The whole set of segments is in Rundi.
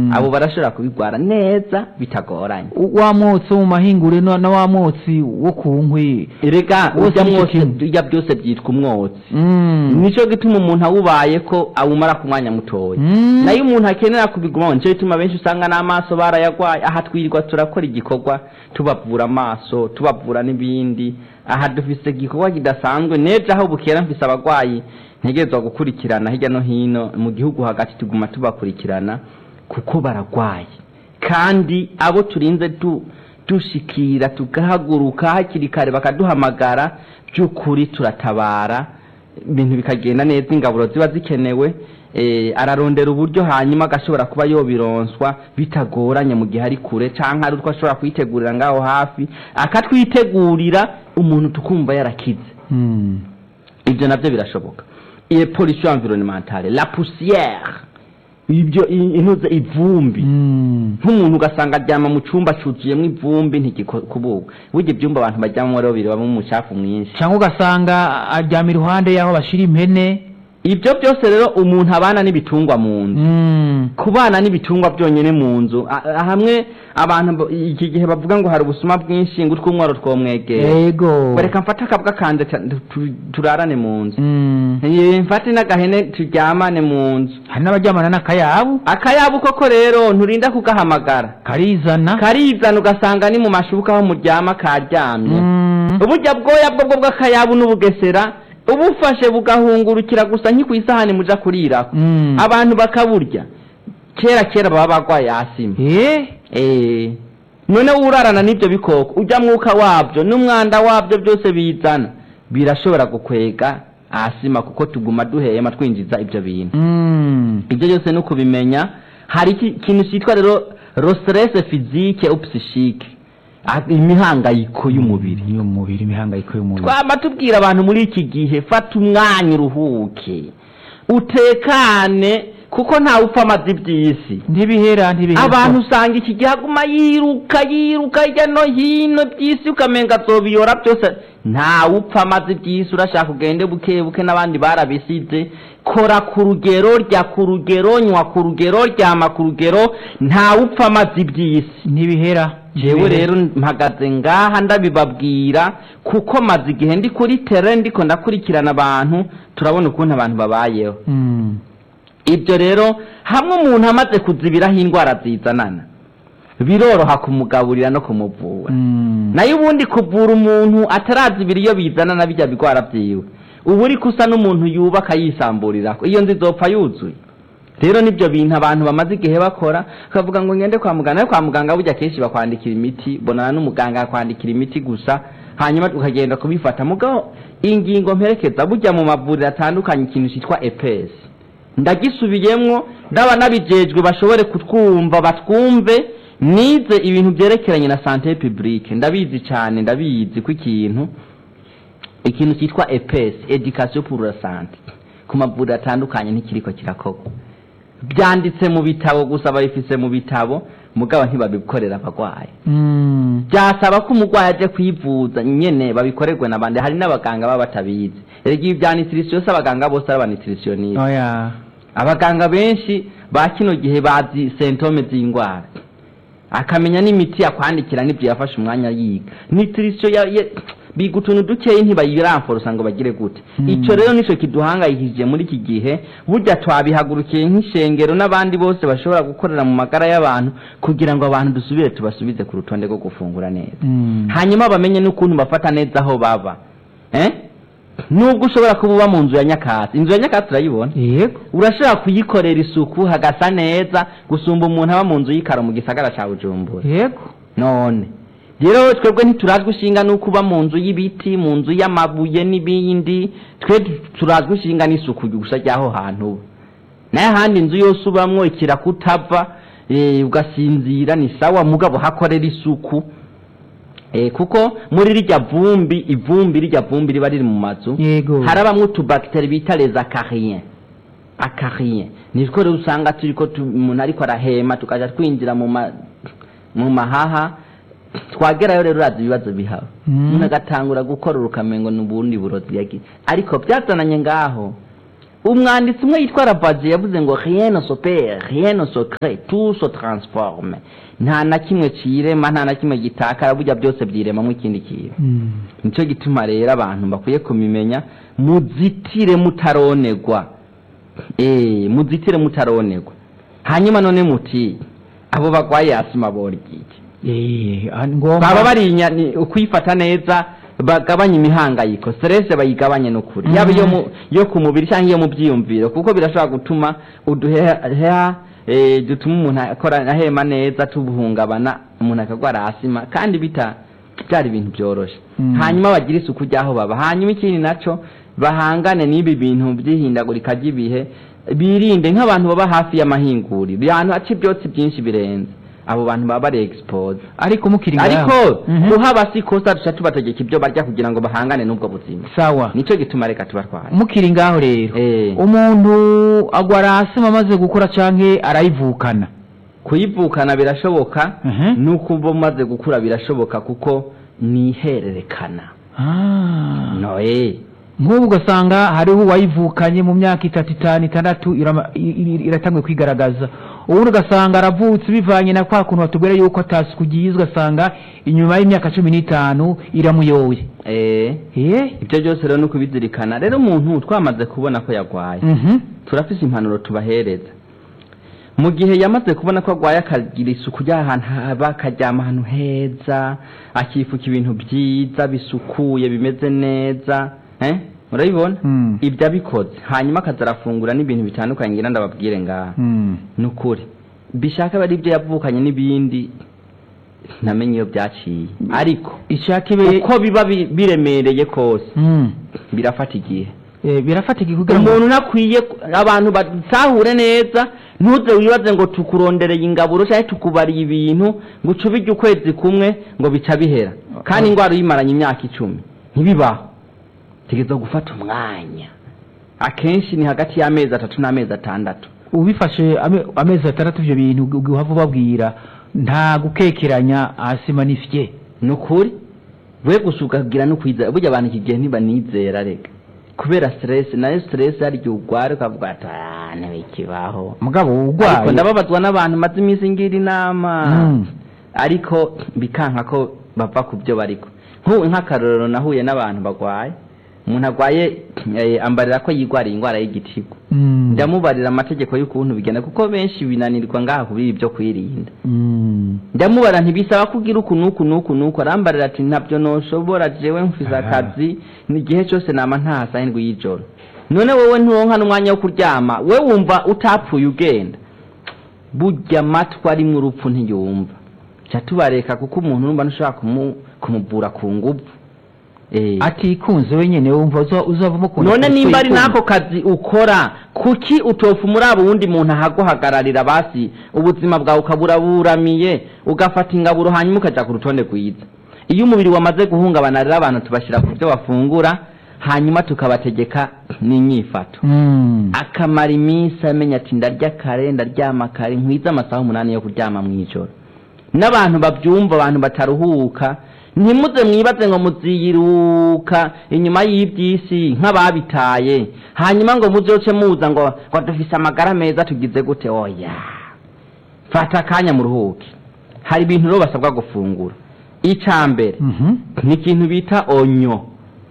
Mm. abo barashobora kubigwara neza bitagoranye wa mwotsi wo mu mahingure na na wa mwotsi wo ku nkwi erega Wose urya nicyo mwose kimwe. urya byose byitwa umwotsi Mm. nico gituma umuntu awubaye ko awumara ku mwanya mutoya Mm. nayo umuntu akenera kubiguma nico gituma benshi usanga n'amaso barayagwaye aha twirirwa turakora igikorwa tubavura amaso tubavura n'ibindi aha dufise igikorwa kidasanzwe nejo aho bukera mfise abagwayi ntegerezwa gukurikirana hirya no hino mu gihugu hagati tuguma tubakurikirana kuko baragwaye kandi abo turinze du dushikira tugahaguruka hakiri kare bakaduhamagara by'ukuri turatabara ibintu bikagenda neza ingaburo ziba zikenewe eh, ararondera uburyo hanyuma agashobora kuba yobironswa bitagoranye mu gihe ari kure canke ari utwo ashobora kwitegurira ngaho hafi akatwitegurira umuntu tukumva yarakize Mm. ibyo nabyo birashoboka iyo pollution environnementale la poussière ibyo i- intuze ivumbi Mm. nk'umuntu ugasanga aryama mu cyumba cyuzuyemo ivumbi ntigikubuka burya ibyumba abantu baryamamo rero birabamo umucafu mwinshi cyangwa ugasanga aryama iruhande y'aho bashira impene ibyo byose rero umuntu abana n'ibitungwa mu nzu Mm. kubana n'ibitungwa byonyine mu nzu a- a- hamwe abantu bo- iki gihe bavuga ngo hari ubusuma bwinshi ngo utw'umwaro twomwegera yego reka mfate akabwa kanje ta- tu- turarane mu nzu Mm. Eh, mfate n'agahene turyamane mu nzu hari n'abaryamana n'akayabu akayabu koko rero nturinda kugahamagara karizana karizana ugasanga ni mu mashuka aho muryama karyamye Mm. uburya bwoya bwo bwo bw'akayabu n'ubugesera ubufashe bugahungurukira gusa nki ku isahani muja kurirako Mm. abantu bakaburya kera kera baba bagwaye asima Eh? Eh, none urarana n'ibyo bikoko ujya mwuka wabyo n'umwanda wabyo byose bizana birashobora gukwega asima kuko tuguma duhema twinjiza ibyo bintu Mm. ibyo byose ni ukubimenya hari iki- ikintu cyitwa rero rostress physique ou psychique Ah, imihangayiko y'umubiri iyo mubiri imihangayiko y'umubiri twama tubwira abantu muri iki gihe fata umwanya uruhuke utekane kuko ntawe upfa amazi iby'isi ntibihera ntibihera abantu usanga iki gihe aguma yiruka yiruka hirya no hino by'isi ukamenga azobiyora byose ntawe upfa amazi iby'isi urashaka ugende buke buke n'abandi barabisize kora ku rugero rya ku rugero nywa ku rugero ryama ku rugero ntawe upfa amazi iby'isi ntibihera jewe rero mpagaze ngaha ndabibabwira kuko maze igihe ndi kuri tere ndiko ndakurikirana abantu turabona ukuntu abantu babayeho Mm. ibyo rero hamwe umuntu amaze kuzibiraho indwara zizanana biroroha kumugaburira no kumuvura Mm. nayo ubundi kuvura umuntu atarazibira iyo bizanana bijya bigwara byiwe uba uri kusa n'umuntu yubaka yisamburirako iyo nzu izopfa yuzuye rero nibyo bintu abantu bamaze igihe bakora bakavuga ngo ngende kwa muganga nayo kwa muganga burya kenshi bakwandikira imiti bonana n'umuganga akwandikira imiti gusa hanyuma ukagenda kubifata mugabo ingingo mperekeza burya mu mavuriro atandukanye ikintu cyitwa epesi ndagisubiyemwo ndaba nabijejwe bashobore kutwumva batwumve nize ibintu byerekeranye na sante publique ndabizi cyane ndabizi ko ikintu ikintu cyitwa EPS education pour la santé ku mavuriro atandukanye ntikiriko kirakorwa byanditse mu bitabo gusa babifise mu bitabo mugabo ntibabikorera abagwayi Mm. byasaba ko umurwayi aje kwivuza nyene babikorerwe n'abandi hari n'abaganga baba batabizi erega ibi bya nutrition si abaganga bose ari abanutritioniste oya abaganga benshi ba kino gihe bazi sentome z'indwara akamenya n'imiti yakwandikira n'ibyo yafashe umwanya yiga nutrition ya, ya, biga utuntu dukeyi ntibayiramforosa ngo bagire gute Mm. icyo rero nicyo kiduhangayikishije muri iki gihe burya twabihagurukiye nk'ishengero n'abandi bose bashobora gukorera mu magara y'abantu kugira ngo abantu dusubire tubasubize ku rutonde rwo gufungura neza Mm. hanyuma bamenye n'ukuntu bafata neza aho baba eh? nubwo ushobora kuba uba mu nzu ya nyakatsi inzu ya nyakatsi urayibona yego urashobora kuyikorera isuku hagasa neza gusumba umuntu aba mu nzu y'ikaro mu gisagara cya bujumbura yego none rero twebwe ntiturazwi ishinga n'uko uba mu nzu y'ibiti mu nzu y'amabuye n'ibindi twe turazwi ishinga n'isuku gusa ry'aho hantu uba nayo ahandi inzu yose ubamwo ikirakutava eh, ugasinzira ni sawa mugabo hakorera isuku eh, kuko muri rirya vumbi ivumbi rirya vumbi riba riri mu mazu yego harabamwo utubagiteri bita les acariens acariens nitwo rero usanga turiko tu- umuntu ariko arahema tukaja twinjira mu ma mu mahaha twagerayo rero urazi ibibazo bihaba Mm. umuntu agatangura gukora urukamengo n'ubundi burozi yagize ariko byazananye ngaho umwanditsi umwe yitwa rabazi yavuze ngo rien ne s'opère rien ne se crée tout se transforme nta na kimwe cirema nta na kimwe gitakara burya byose byiremamo ikindi kintu Mm. nicyo gituma rero abantu bakwiye kumimenya muzitire mutaronegwa eh muzitire mutaronegwa hanyuma none muti abo bagwaye asima borigiki Eh, ah, ngomba baba barinya ni ukwifata neza bagabanya imihangayiko stress bayigabanye n'ukuri Mhm. yaba iyo mu yo ku mubiri cyangwa iyo mu byiyumviro kuko birashobora gutuma uduheha eh, dutuma umuntu akora ahema neza tubuhungabana umuntu akagwara asima kandi bita byari ibintu byoroshe Mm. hanyuma bagire isuku ry'aho baba hanyuma ikindi naco bahangane n'ibi bintu by'ihindagurika ry'ibihe birinde nk'abantu baba hafi y'amahinguriro ahantu haca ibyotsi byinshi birenze abo bantu baba bari expose ariko mukiri ngaho ariko Mhm. kuhaba si kosa duca tubategeka ibyo barya kugira ngo bahangane n'ubwo buzima sawa nicyo gituma reka tubatware mukiri ngaho rero Eh. umuntu agwara asima amaze gukura canke arayivukana kuyivukana birashoboka Mhm. nuko uba umaze gukura birashoboka kuko ni ihererekana Ah. noye nk'ubu ugasanga hariho uwayivukanye mu myaka itatu itanu itandatu irama- i- i- iratanguye kwigaragaza ubundi ugasanga aravutse bivanye na kwa kuntu batubwira yuko atasuku ugiye ugasanga inyuma y'imyaka cumi n'itanu iramuyoye eh eh ibyo byose rero ni ukubizirikana rero umuntu twamaze kubona ko yagwaye mhm turafise impanuro tubahereza mu gihe yamaze kubona ko agwaye akagira isuku ry'ahantu haba akaryama ahantu heza akifuka ibintu byiza bisukuye bimeze neza eh murabibona Mm. ibyo abikoze hanyuma akaza arafungura n'ibintu bitandukanye ngira ndababwire ngaha Mm. ni ukuri bishaka aba ari ibyo yavukanye n'ibindi ntamenye iyo byaciye ariko ishaka ibe uko biba bi- biremereye kose Mm. birafata igihe Eh, birafatika kugira ngo umuntu ntakwiye abantu batahure neza ntuze wibaze ngo tukurondereye ingaburo cyangwa tukubariye ibintu ngo uce ubirya ukwezi kumwe ngo bica bihera kandi indwara uyimaranye imyaka icumi ntibibaho tegeza gufata umwanya akenshi ni hagati y'amezi atatu n'amezi atandatu ubifashe ame- amezi atandatu ibyo bintu uhava ubabwira nta gukekeranya asima n'ifye ni ukuri we gusa ukagira no kwizera burya abantu iki gihe ntibanizera reka kubera stress nayo stress hari igihe urwara ukavuga ati "Ah, ntibikibaho mugabo ariko urwaye ndababazwa n'abantu maze iminsi ngira inama Mm. ariko bikanka ko bava ku byo bariko nk'ubu nk'akarorero nahuye n'abantu bagwaye umuntu agwaye eh, ambarira ko yigwariye indwara y'igitigo Mm. ndamubarira amategeko y'ukuntu bigenda kuko benshi binanirwa ngaha kubiri ibyo kwirinda Mm. ndamubara ntibisaba kugira uku n'uku n'uku n'uku arambarira ati ntabyo noshobora jewe mfize Ah. akazi ni igihe cyose nama ntahasa indwi y'ijoro none wowe nturonka n'umwanya wo kuryama we wumva utapfuye ugenda burya amatwi arimo urupfu ntiyumva ca tubareka kuko umuntu urumva ntushobora kumu, kumubura ku nguvu eh. atikunze wenyene wumva uza- uzavamo ukuntu none atari nimba ari kwikunda. n'ako kazi ukora kuki utofu muri abo wundi muntu ahaguhagararira basi ubuzima bwawe ukaburaburamiye ugafata ingaburo hanyuma ukaja ku rutonde rwiza iyo umubiri wamaze guhungabana rero abantu tubashyira ku byo bafungura hanyuma tukabategeka n'inyifato Mm. akamara iminsi amenya ati ndarya kare ndaryama kare nkwize amasaha umunani yo kuryama mu ijoro n'abantu babyumva abantu bataruhuka ntimuze mwibaze ngo muziyiruka inyuma y'iby'isi nk'ababitaye hanyuma ngo muzoce muza ngo ngo dufise amagara meza tugize gute oya fata akanya muruhuke hari ibintu rero basabwa gufungura icya mbere Mhm. ni ikintu bita onyo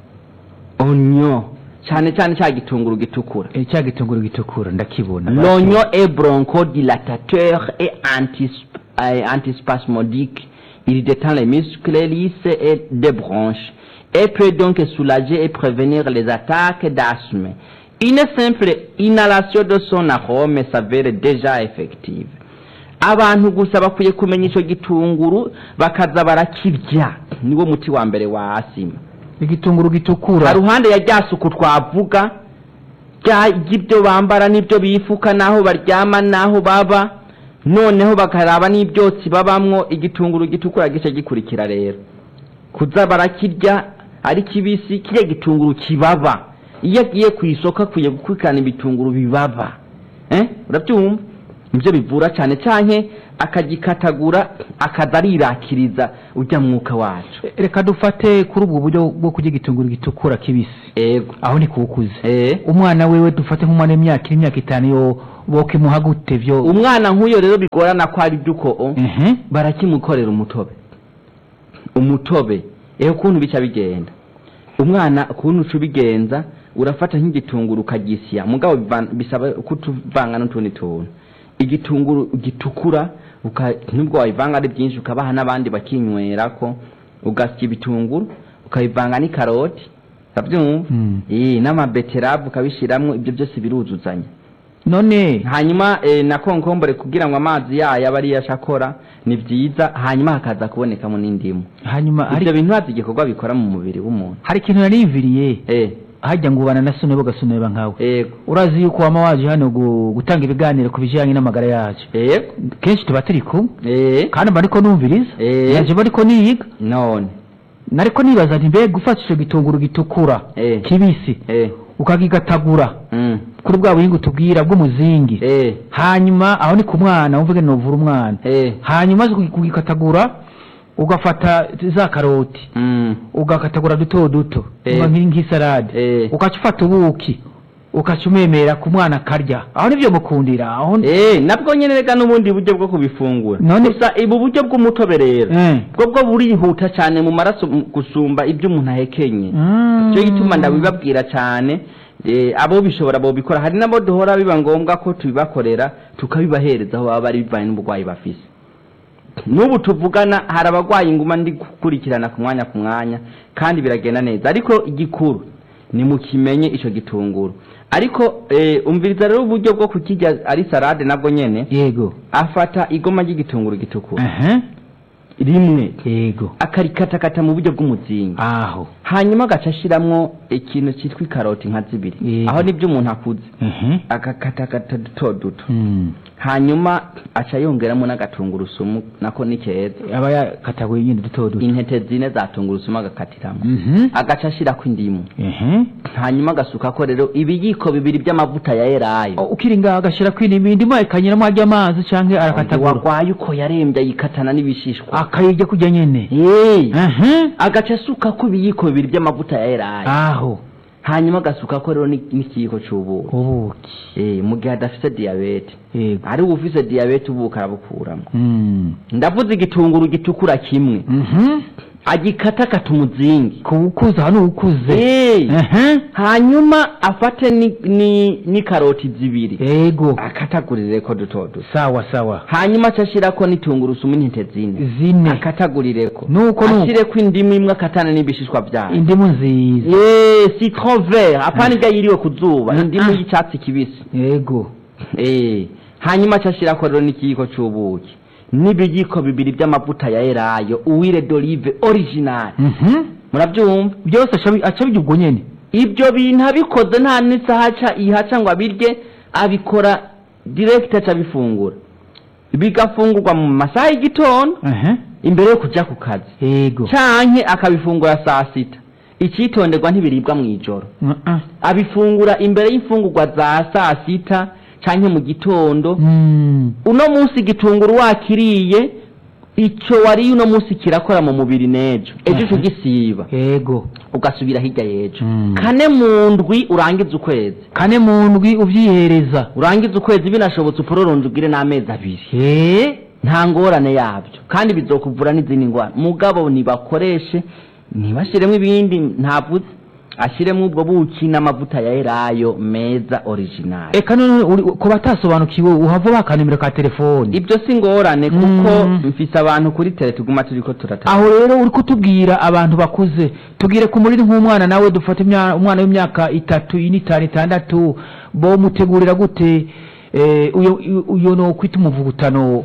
onyo cyane cyane cya gitunguru gitukura Eh, cya gitunguru gitukura ndakibona L'oignon est bronchodilatateur et antis- euh, antispasmodique. Il détend les muscles lisses et des branches et peut donc soulager et prévenir les attaques d'asthme. Une simple inhalation de son arôme s'avère déjà effective. abantu gusa bakwiye kumenya icyo gitunguru bakaza barakirya niwo muti wa mbere wa asima igitunguru gitukura haruhande ya rya suku twavuga rya- ry'ibyo bambara n'ibyo bifuka n'aho baryama n'aho baba noneho bakaraba n'ibyotsi babamwo igitunguru gitukura gice gikurikira rero kuza barakirya ari kibisi kiriya gitunguru kibaba iyo agiye ku isoko akwiye gukurikirana ibitunguru bibaba eh urabyumva nibyo bivura cyane canke akagikatagura akaza arirakiriza ujya mwuka wacu E, reka dufate kuri ubwo buryo bwo kurya igitunguru gitukura kibisi ego aho ni kuwukuze eh umwana wewe dufate nk'umwana w'imyaka iri imyaka itanu yo bokimuha gute vyo umwana nk'uyo rero bigorana ko ari duko Mhm. barakimukorera umutobe umutobe eho ukuntu bica bigenda umwana ukuntu uca ubigenza urafata nk'igitunguru ukagisya mugabo bivan- bisaba kutuvanga n'utundi tuntu igitunguru gitukura uka- nubwo wabivanga ari byinshi ukabaha n'abandi bakinywerako ugasya ibitunguru ukabivanga n'ikaroti urabyumva Mm. Eh, n'amabeteravu ukabishiramwo ibyo byose biruzuzanya none hanyuma eh, na konkombore kugira ngo amazi yayo abe ariyo ashakora ni byiza hanyuma hakaza kubonekamo n'indimu hanyuma hari ibyo bintu hazi igikorwa bikora mu mubiri w'umuntu hari ikintu nariyumviriye eh hajya ngo ubana na sone bogasoneba nkawe ego urazi yuko wama waje hano gu- gutanga ibiganiro ku bijyanye n'amagara yacu ego kenshi tuba turi kumwe eh kandi mba ariko numviriza Eh. yaje mba ariko niyiga none nariko nibaza nti mbega ufata ico gitunguru gitukura Eh. kibisi eh ukagigatagura mm kuri bwa buhinga tubwira bw'umuzingi eh hanyuma aho ni ku mwana wumva ngene novura umwana eh hanyuma uzi kugi- kugikatagura ugafata za karoti mm ugakatagura duto duto Eh. uba nk'i- nk'isarade Eh. ugaca ufata ubuki ugaca umemera ku mwana akarya aho nivyo mukundira aho eh nabwo nyene rega n'ubundi buryo bwo kubifungura None- gusa ibu buryo bw'umutobe rero Eh. bwo bwo burihuta cyane mu maraso m- gusumba ibyo umuntu ahekenye Mm. cyo gituma ndabibabwira cyane eh, abo bishobora bo bikora hari nabo duhora biba ngombwa ko tubibakorera tukabibahereza aho baba bari bivanye n'uburwayi bafise n'ubu tuvugana hari abarwayi nguma ndi gukurikirana ku mwanya ku mwanya kandi biragenda neza ariko igikuru ni mukimenye ico gitunguru ariko eh, umviriza rero uburyo bwo kukirya ari salade nabwo nyene yego afata igoma ry'igitunguru gitukura Aha. rimwe yego akarikatakata mu buryo bw'umuzingi aho hanyuma agaca ashiramwo ikintu cyitwa ikaroti nka zibiri Yego. aho nibyo umuntu akuze Mhm. agakatakata duto duto Mm. hanyuma aca yongeramo n'agatungurusumu nako ni keza aba yakataguye nyine duto duto intete zine za tungurusumu agakatiramo Mhm. agaca ashirako indimu Mhm. hanyuma agasukako rero ibiyiko bibiri by'amavuta ya elayo O, ukiri ngaho agashira kwindi ibindi akanyuramo ajya amazi canke arakatagura warwaye uko yarembye ayikatana n'ibishishwa akayirya kurya nyene Hey! Aha. agaca asukako ibiyiko bibiri by'amavuta ya elayo aho hanyuma agasukako rero ni- n'ikiyiko c'ubuki ubuki Eh, mu gihe adafise diyabete yego ari ufise diyabete ubuki arabukuramo Mm. ndavuze igitunguru gitukura kimwe Mhm. agikatakata umuzingi kuwukuza hano uwukuze Eh, Aha. hanyuma afate ni- ni- n'ikaroti zibiri yego akatagurireko duto duto sawa sawa hanyuma aca ashirako n'itungurusuma intete zine zine akatagurireko nuko nuko ashireko indimu imwe akatana n'ibishishwa vyayo indimu nziza Eh, citron vert apana irya yiriwe ku zuba Ah, indimu ah. y'icatsi kibisi yego Eh, hanyuma aca ashirako rero n'ikiyiko c'ubuki n'ibiyiko bibiri by'amavuta ya elayo uwire d'olive original Mhm. murabyumva byose aca- aca bijya ubwo nyene ibyo bintu abikoze nta n'isaha aca ihaca ngo abirye abikora direct aca abifungura bigafungurwa mu masaha y'igitondo Aha. imbere yo kuja ku kazi yego canke akabifungura saa sita icitonderwa ntibiribwa mu ijoro Uh-uh. abifungura imbere y'imfungurwa za saa sita canke mu gitondo Mm. uno munsi igitunguru wakiriye ico wariye uno munsi kirakora mu mubiri n'ejo ejo Aha. uca ugisiba yego ugasubira hirya y'ejo Mm. kane mu ndwi urangiza ukwezi kane mu ndwi uvyihereza urangiza ukwezi binashobotse upororonze ugire n'amezi abiri Eh. nta ngorane yabyo kandi bizokuvura n'izindi ndwara mugabo nibakoreshe ntibashiremo ibindi ntavuze ashiremo ubwo buki n'amavuta ya elayo meza original eka none uri- ku batasobanukiwe uhava bakanimero ka telefoni ibyo si ngorane kuko Mm. mfise abantu kuri tele tuguma turiko turata aho rero uri kutubwira abantu bakuze tubwire ku muriri nk'umwana nawe dufata imya- umwana w'imyaka itatu ine itanu itandatu bo mutegurira gute eh, uyo uyo no kwita umuvugutano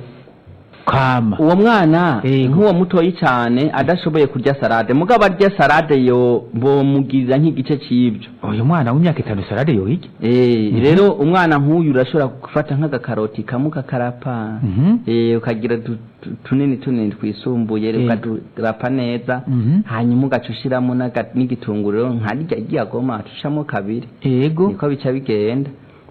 kama uwo mwana Yego. nk'uwo mutoyi cyane adashoboye kurya salade mugabo arya salade yo bomugirira nk'igice c'ibyo uyu mwana w'imyaka itanu salade yoyirya Eh, Mhm. rero umwana nk'uyu urashobora gufata nk'agakaroti kamwe ukakarapa Mhm. eh, ukagira tu- tu- tunini tunini twisumbuye Yego. ukaturapa neza Mhm. hanyuma ugaca ushiramo n'aga- n'igitunguru rero nkarya ryagoma ucamo kabiri yego niko bica bigenda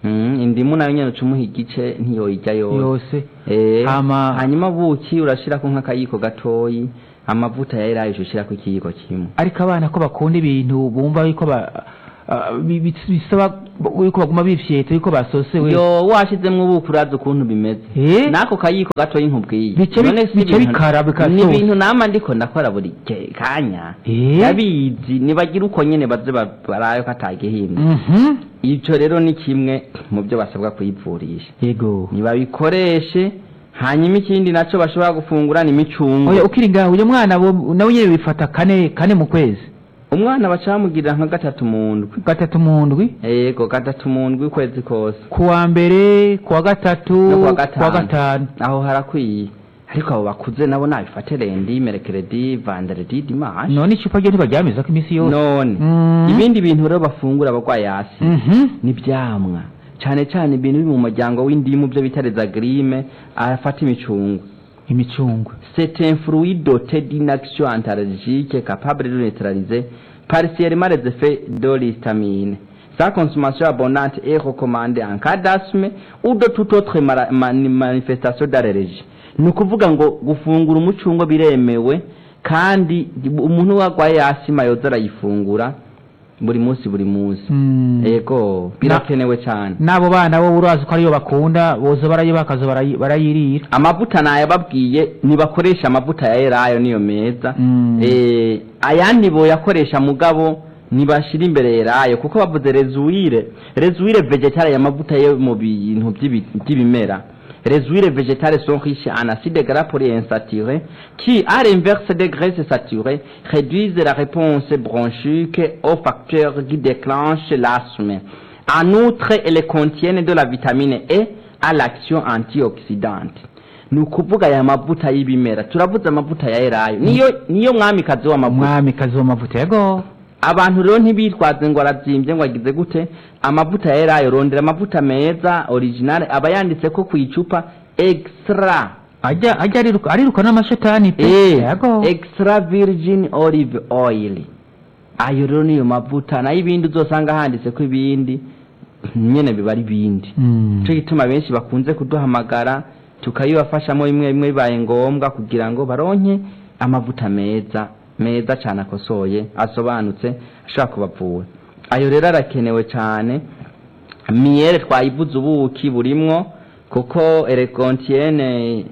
Mm, indimu nayo nyene ucumuha igice ntiyoyirya yose yose Eh, Hama- hanyuma buki urashirako nk'akayiko gatoyi amavuta ya elayo ushirako ikiyiko kimwe ariko abana ko bakunda ibintu bumva yuko ba ah, bi- bi- bisaba yuko baguma bifyeta yuko basosewe yo washizemwo ubuki urazi ukuntu bimeze Eh? n'ako kayiko gatoyi nkubwiye Bice bi- None si bice ibintu- bikara, bikasosa. ni ibintu nama ndiko ndakora buri ke- kanya Eh? ndabizi nibagira uko nyene baze ba- barayo katagihinda Mhm. ico rero ni kimwe mu byo basabwa kuyivurisha yego nibabikoreshe hanyuma ikindi naco bashobora gufungura ni imicungwe oya ukiri ngaho uyu mwana bo- nawe nyene bifata kane kane mu kwezi umwana bacamugirira nka gatatu mu ndwi gatatu mu ndwi yego gatatu mu ndwi ukwezi kose kuwa mbere kuwa gatatu no kuwa kuwa gatanu gatanu aho harakwiye ariko abo bakuze nabo nabifate rendi merekeredi vanderedi dimanche none icupa ryo ntibaryameza ko iminsi yose none Mm. ibindi bintu rero bafungura abarwayi hasi Mhm. n'ibyamwa cyane cyane ibintu biri mu muryango w'indimu byo bita rezagrime afata imicungwe imicungwe C'est un fruit doté d'une action antalgique capable de neutraliser partiellement les effets de l'histamine. Sa consommation abondante est recommandée en cas d'asthme ou de toute autre mara- mani- manifestation d'allergie. ni ukuvuga ngo gufungura umucungwe biremewe kandi umuntu warwaye asima yoza arayifungura buri munsi buri munsi Mm. ego birakenewe cyane n'abo bana bo urazi ko ariyo bakunda boza barayi bakaza barayi- barayirira amavuta nayababwiye ntibakoresha amavuta ya elayo niyo meza Mm. Eh, ayandi boyakoresha mugabo ntibashira imbere elayo kuko bavuze rezuwire rezuwire vegetale ya mavuta yo mu bintu by'ibi- by'ibimera Les huiles végétales sont riches en acides gras polyinsaturés qui, à l'inverse des graisses saturées, réduisent la réponse bronchique aux facteurs qui déclenchent l'asthme. En outre, elles contiennent de la vitamine E à l'action antioxydante. ni ukuvuga aya mavuta y'ibimera turavuze amavuta ya elayo niyo niyo mwamikazi w'amavuta umwamikazi w'amavuta yego abantu rero ntibitwaze ngo arabyimbye ngo agize gute amavuta ya elayo rondera amavuta meza original aba yanditse ko ku icupa extra ajya ajya ariruka ariruka n'amashetani pe eh yego extra virgin olive oil ayo rero niyo mavuta nayo ibindi uzosanga handitse ko ibindi nyene biba ari ibindi Mm. cyo gituma benshi bakunze kuduhamagara tukayibafashamo bimwe bimwe bibaye ngombwa kugira ngo baronke amavuta meza meza cyane akosoye asobanutse ashobora kubavura ayo rero arakenewe cyane miyere twayivuze ubuki burimwo kuko erekontiene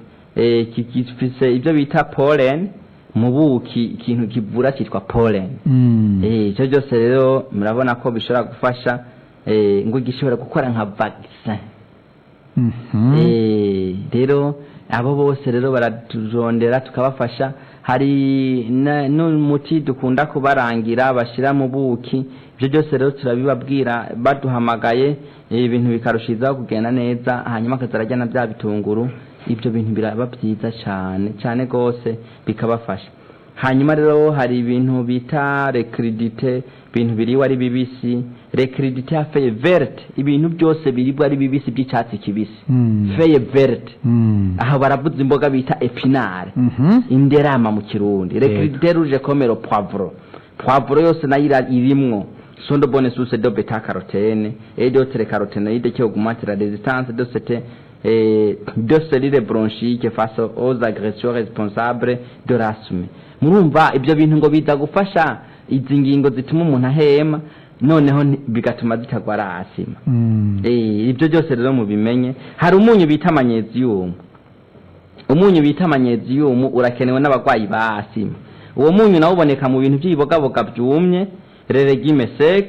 gifise ibyo bita pollen mu buki ikintu kivura cyitwa pollen Mm. Eh, icyo byose rero murabona ko bishobora gufasha eh, ngo gishobora gukora nka vaccin Mhm. Eh, rero abo bose rero baratujondera tukabafasha hari na- n'umuti dukunda kubarangira bashyira mu buki ibyo byose rero turabibabwira baduhamagaye eh, ibintu bikarushizaho kugenda neza hanyuma akazarajya na bya bitunguru ibyo bintu biraba byiza cyane cyane rwose bikabafasha hanyuma rero hari ibintu bita rekiridite ibintu biriwe ari bibisi rekiridite ya feye verte ibintu byose biribwa ari bibisi by'icyatsi kibisi Mm. feye verte Mm. aha baravuze imboga bita epinare Mhm. inderama mu kirundi rekiridite ruje komero poivro poivro yose nayo ira- irimwo sont de bonnes sources de bêta carotène et d'autres caroténoïdes qui augmentent la résistance de cette eh, de cellules bronchiques face aux agressions responsables de l'asthme murumva ibyo bintu ngo biza gufasha izi ngingo zituma umuntu ahema noneho nti- bigatuma zitagwara asima Mm. Eh, ibyo byose rero mubimenye hari umunyu bita manyeziyumu umunyu bita manyeziyumu urakenewe n'abarwayi ba asima uwo munyu nawo uboneka mu bintu by'ibibogaboga byumye reregime sec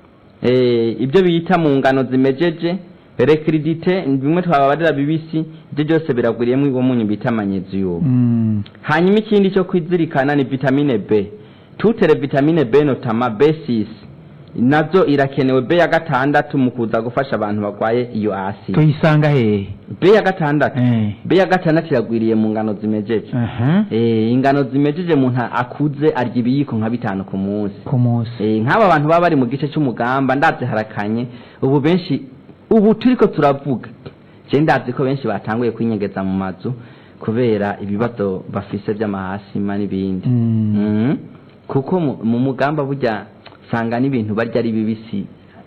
eh, ibyo bita mu ngano zimejeje rekiridite bimwe twababarira bibisi ibyo byose biragwiriyemo uwo munyu bita manyeziyumu Mm. hanyuma ikindi cyo kwizirikana ni vitamine b tutere vitamine b notama b6 nazo irakenewe b ya gatandatu mu kuza gufasha abantu barwaye iyo asi tuyisanga hehe b ya gatandatu Eh. b ya gatandatu iragwiriye mu ngano zimejeje Aha. Eh, ingano zimejeje umuntu akuze arya ibiyiko nka bitanu ku munsi ku munsi Eh, nk'aba bantu baba bari mu gice cy'umugamba ndazi harakanye ubu benshi ubu turiko turavuga je ndazi ko benshi batanguye kwinyegeza mu mazu kubera ibibazo bafise by'amahasima n'ibindi Mm. Mhm. kuko mu- mu mugamba burya sanga n'ibintu barya ari bibisi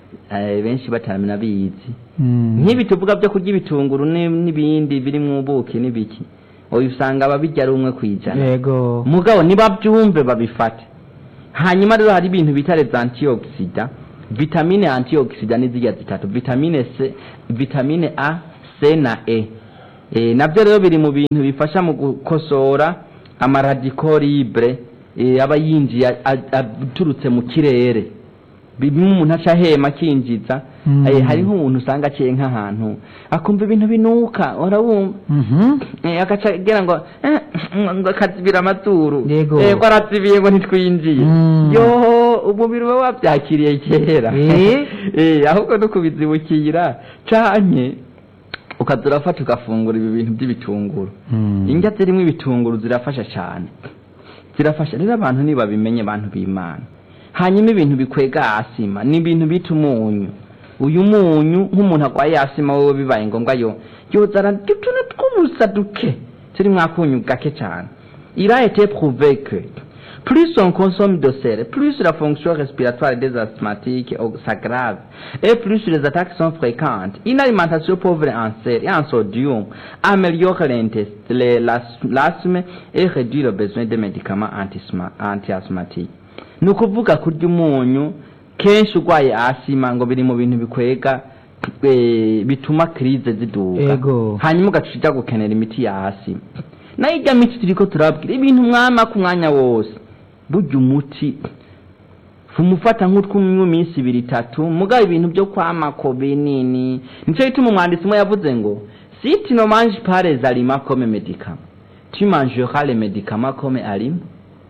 eh, benshi bataramena bizi Mm. nk'ibi tuvuga byo kurya ibitunguru ni- n'ibindi biri mu buki n'ibiki oya usanga ababirya ari umwe ku ijana yego mugabo nibabyumve babifate hanyuma rero hari ibintu bita les antioxida vitamine antioxida ni zirya zitatu vitamine c vitamine a c na e e nabyo rero biri mu bintu bifasha mu gukosora amaradiko libre e, aba yinjiye a- a- aturutse mu kirere bimwe umuntu aca ahema akinjiza Mm. Eh, hari nk'umuntu usanga aciye nk'ahantu akumva ibintu binuka urabumva Mhm. Eh, agaca agira ngo eh, ngo akazibira amazuru Yego. Eh, ko arazibiye ngo ntitwinjiye Mm. yo umubiri uba wabyakiriye kera Eh. Eh, ahubwo no kubizibukira canke ukaza urafata ugafungura ibi bintu by'ibitunguru Mm. indya zirimo ibitunguru zirafasha cyane zirafasha rero abantu nibabimenye abantu b'imana hanyuma ibintu bikwega asima ni ibintu bita umunyu uyu munyu nk'umuntu arwaye asima wowe bibaye ngombwa yo yozana utuntu tw'ubusa duke turi mwakunyu gake cyane il a été prouvé que plus on consomme de sel, plus la fonction respiratoire des asthmatiques s'aggrave et plus les attaques sont fréquentes. Une alimentation pauvre en sel et en sodium améliore l'intest- le- l'as- l'asthme et réduit le besoin de médicaments antisma- anti-asthmatiques. ni ukuvuga kurya umunyu kenshi urwaye asima ngo biri mu bintu bikwega eh, bituma krize ziduga Ego. hanyuma ugaca uja gukenera imiti ya asima nayo ijya miti turiko turabwira ibintu mwama ku mwanya wose burya umuti umufata nk'utwumwe iminsi ibiri itatu mugabo ibintu byo kwamako binini nicyo gituma umwanditsi umwe yavuze ngo si tu ne manges pas les aliments comme médicaments tu mangeras les médicaments comme aliments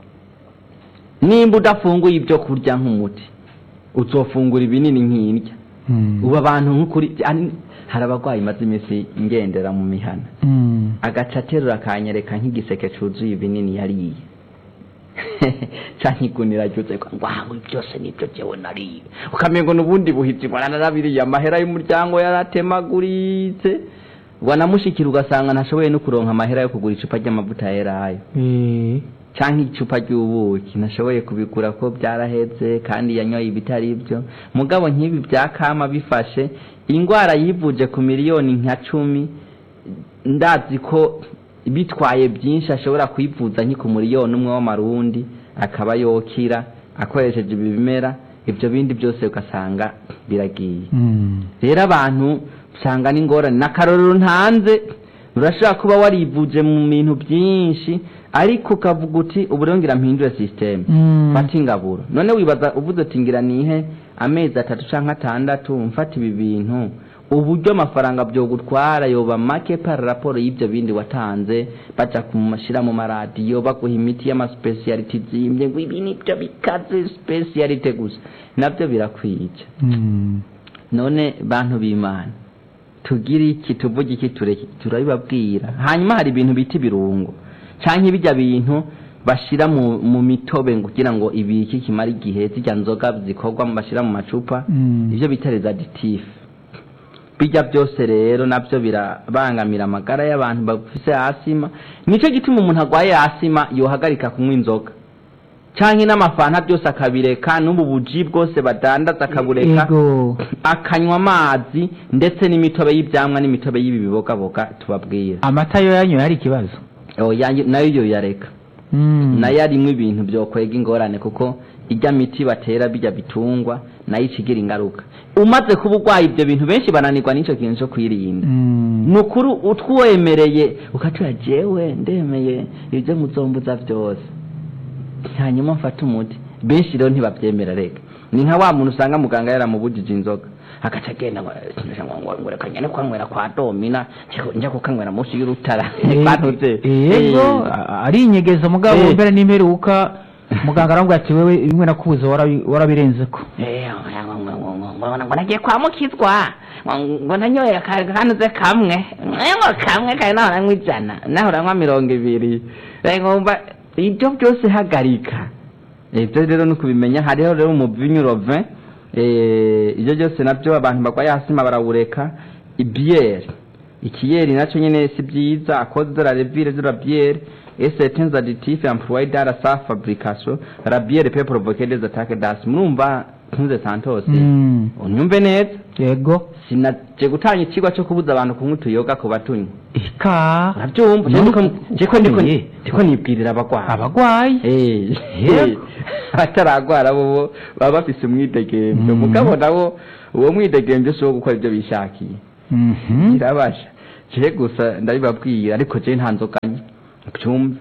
nimba udafunguye ibyo kurya nk'umuti uzofungura ibinini nk'indya Mm. ubu abantu nk'ukuri ari- hari abarwayi maze iminsi ngendera mu mihana Mm. agaca aterura akanyereka nk'igiseke cyuzuye ibinini yariye canke igunira ryuzuye ko ngo aha ibi byose nibyo jewe nariye ukamengo n'ubundi buhizi bwana narabiriye amahera y'umuryango yaratemaguritse wanamushikira ugasanga ntashoboye no kuronka amahera yo kugura icupa ry'amavuta ya elayo Eh. canke icupa ry'ubuki nashoboye kubigura ko byaraheze kandi yanyoye ibitari byo mugabo nk'ibi bya kama bifashe ingwara yivuje ku miliyoni nka cumi ndazi ko bitwaye byinshi ashobora kwivuza nki ku miliyoni umwe w'amarundi akaba yokira akoresheje ibi bimera ibyo bindi byose ugasanga biragiye Mm. rero abantu usanga n'ingorane n'akarorero ntanze urashobora kuba warivuje mu bintu byinshi ariko ukavuga uti ubu rero ngira mpindure sisiteme Mm. fata ingaburo none wibaza uvuze uti ngira nihe amezi atatu cyangwa atandatu mfata ibi bintu uburyo amafaranga byogutwara yoba make par raporo y'ibyo bindi watanze baja kumushyira mu maradiyo baguha imiti y'amasipesiyaliti zimbye ngo ibi nibyo bikaze sipesiyalite gusa nabyo birakwica Mm. none bantu b'imana tugire iki tuvuge iki tureke iki, turabibabwira hanyuma hari ibintu bita ibirungo canke bijya bintu bashira mu, mu mitobe ngo kugira ngo ibiki kimara igihe zijya nzoga zikorwa mu bashira mu macupa Mm. ivyo bita les additifs bijya byose rero nabyo birabangamira amagara y'abantu bafise asima nico gituma umuntu agwaye asima yohagarika kunywa inzoga canke n'amafanta byose akabireka n'ubu buji bwose badandaza akabureka Ego. akanywa amazi ndetse n'imitobe y'ibyamwa n'imitobe y'ibi bibogaboga tubabwira amata yo yanyoye hari ikibazo Oya, nayo yo yareka Mm. nayo arimwo ibintu byokwega ingorane kuko ijya miti batera bijya bitungwa nayo ikigira ingaruka umaze kuba urwaye ibyo bintu benshi bananirwa n'icyo kintu cyo kwirinda Mm. ni ukuri utwemereye ukatura jewe ndemeye ibyo muzombuza byose hanyuma mfate umuti benshi rero ntibabyemera reka ni nka wa muntu usanga muganga yaramubujije inzoga agaca agenda ngo ngo- ngo- ngo reka njyane kwanywera kwa domina njya- njya kukanywera munsi y'urutara Bantuze. yego Eh, a- ari inyegeza mugabo Eh. mbere n'imperuka muganga aravuga ati wewe bimwe nakubuze warabi- warabirenzeko Eh, ngo- ngo- ngo- ngo- ngo- ngo nagiye kwa mukizwa ngo- ngo nanyoye akanuze kamwe Eh, ngo kamwe kari naho nanywa ijana naho uranywa mirongo ibiri Eh, ngomba ibyo byose hagarika ibyo rero ni ukubimenya hariho rero umuvinyu rovin ibyo byose nabyo abantu barwaye hasima barawureka ibiyeri ikiyeri nacyo nyine si byiza akoze de la revire de la bière et certains additifs employés dans sa fabrication la bière peut provoquer des attaques d'asthme murumva ntuze santos Mm. unyumve neza yego sinaje gutanga ikigwa cyo kubuza abantu kunywa utuyoga ku batunywa ika urabyumva None Jeko- jeko ndiko ukomeye. ndiko nibwirira abagwayi abagwayi Eh, Yego. abataragwara bo bo baba bafise umwidegemvyo Mhm. mugabo nabo uwo mwidegemvyo si uwo gukora ibyo bishakiye Mhm. kirabasha je gusa ndabibabwira ariko je nta nzoganye byumve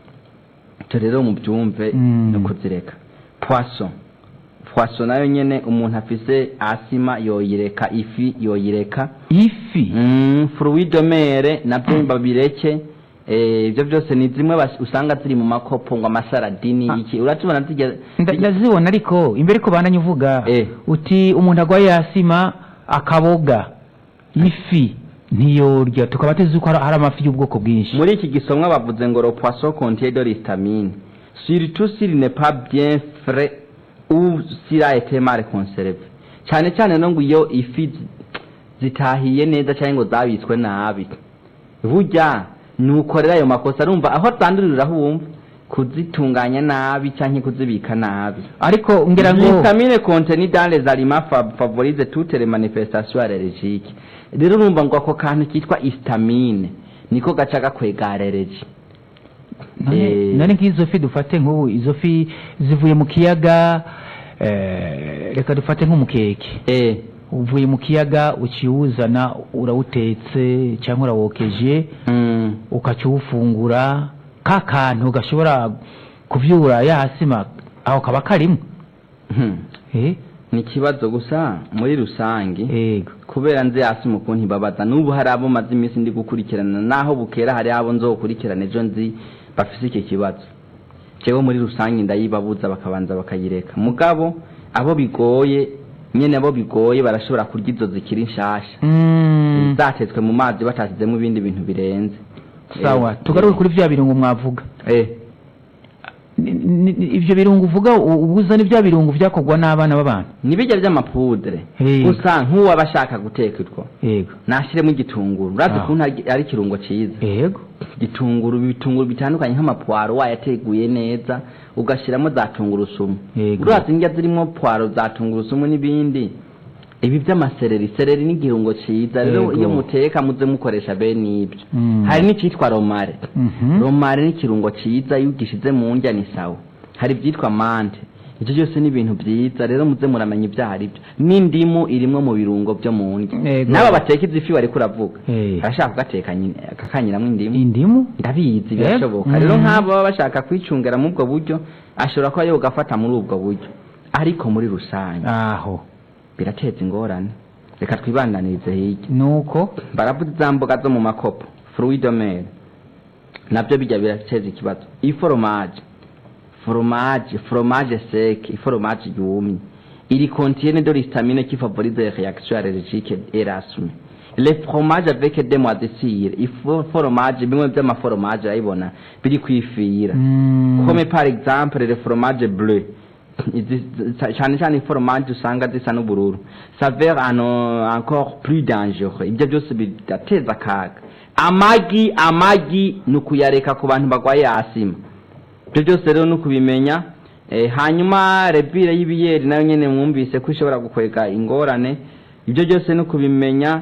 icyo rero mubyumve Mm. no kuzireka poisson poisson nayo nyene umuntu afise asima yoyireka ifi yoyireka ifi mm, fruit de mer nabyo babireke eh, ibyo byose ni zimwe bas- usanga ziri mu makopo ngo amasaradini Ah. iki uratubona zijya Nda- ndazibona ariko imbere ko bandanye uvuga Eh. uti umuntu agwaye yasima akaboga ifi ntiyorya tukaba tuzi ko hari hari amafi y'ubwoko bwinshi muri iki gisomwa bavuze ngo le poisson contient de l'histamine surtout s'il n'est pas bien frais ou s'il a été mal conservé cyane cyane no ngo iyo ifi zi- zitahiye neza cyangwa ngo zabitswe nabi burya nukorera ayo makosa arumva aho zandurira aho wumva kuzitunganya nabi cyangwa kuzibika nabi ariko ngira ngo vitamine contenue dans les aliments fa- favorise toutes les manifestations allergiques rero urumva ngo ako kantu kitwa histamine niko gaca gakwega allergy none Eh. none nk'izo fi dufate nk'ubu izo fi zivuye mu kiyaga eh, reka dufate nk'umukeke eh uvuye mu kiyaga ukiwuzana urawutetse cyangwa urawokeje mm. ukakiwufungura ka kantu gashobora kuvyura yasima aho kaba karimo Hmm. eh ni ikibazo gusa muri rusange ego kubera nzi hasi mu kuntu ibabaza n'ubu hari abo maze iminsi ndi gukurikirana naho bukera hari abo nzokurikirana ejo nzi bafise iki kibazo jewe muri rusange ndayibabuza bakabanza bakayireka mugabo abo bigoye nyene abo bigoye barashobora kurya izo zikiri nshasha Mm, zatetswe mu mazi batasizemo ibindi bintu birenze sawa Eh, tugaruke kuri vya birungo mwavuga eh Ni- ni- ni- ivyo birungo uvuga u- ubuza ni vya birungo vyakorwa n'abana b'abantu nibijya by'amapudre Eh. gusa nk'uwaba ashaka guteka utwo yego nashyiremo igitunguru urazi Ah. ukuntu ari ari ikirungo cyiza yego igitunguru ibitunguru bitandukanye nk'amapwaro wayateguye neza ugashyiramo za tungurusumu Yego. urazi indya zirimo pwaro za tungurusumu n'ibindi ibi by'amasereri sereri ni igirungo cyiza rero Yego. iyo muteka muze mukoresha bene ibyo Mm. hari n'icyitwa romare Mhm. romare ni ikirungo cyiza iyo ugishyize mu ndya ni sawa hari ibyitwa mante ibyo byose ni ibintu byiza rero muze muramenya ibyo ari byo n'indimu irimwo mu birungo byo mu ndya Yego. n'aba bateka izi fi bariko uravuga Eh. arashaka kugateka nyine akakanyiramo indimu indimu ndabizi Eh, birashoboka rero mhm. nk'abo baba bashaka kwicungira muri ubwo buryo ashobora kuba yogafata muri ubwo buryo ariko muri rusange aho birateza ingorane reka twibandanirize hirya nuko baravuze za mboga zo mu makopo fruit de mer nabyo bijya birateza ikibazo iforomaje fromage fromage sec iforomaje yumye iri contiene de l'histamine qui favorise les réactions allergiques et l'asthme le fromage avec des mois de cire ifo fromage bimwe by'amaforomaje urayibona biri kwifira Mm. comme par exemple le fromage bleu Izi- cyane cyane iforomaje usanga zisa n'ubururu saveur ano encore plus dangereux ibyo byose bidateza akaga amagi amagi ni ukuyareka ku bantu barwaye asima ibyo byose rero ni ukubimenya eh, hanyuma rebire y'ibiyeri nayo nyine mwumvise ko ishobora gukwega ingorane ibyo byose ni ukubimenya